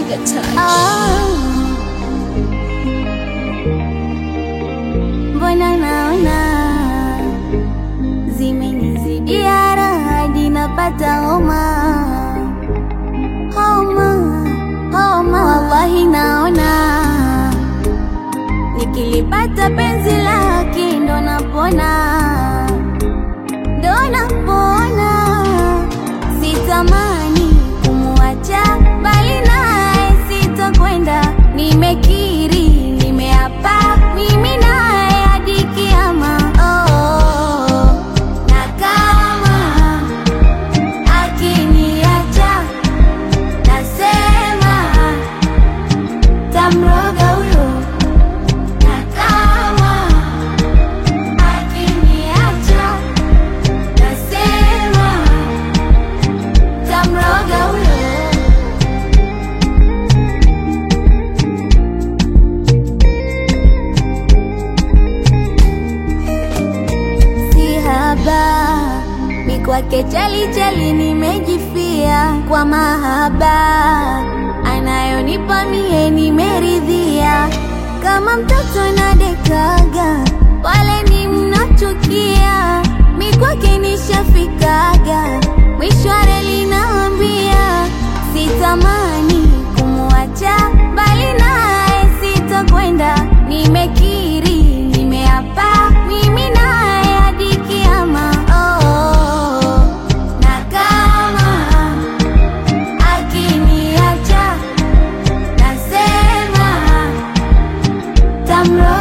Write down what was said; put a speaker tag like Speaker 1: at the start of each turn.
Speaker 1: Sugar touch.
Speaker 2: Ah. Mbona naona zimenizidia raha hadi napata homa homa homa, wallahi naona nikilipata penzi lake ndo napona ndo napona, sitamani kumwacha, bali naye sitakwenda. Nimekiri, nimeapa, mimi naye hadi kiama. Oh, na kama akiniacha, nasema tamroga huyo, na kama akiniacha nasema tamroga huyo. Si haba mi kwake chali chali, nimejifia kwa mahaba anayonipa mie, nimeridhia kama mtoto nadekaga, wale ni mnachukia, mi kwake nishafikaga, mwisho wa reli naambia, sitamani kumwacha, bali naye sitakwenda, nimekiri, nimeapa, mimi naye hadi kiama. Oh, na kama akiniacha, nasema tamro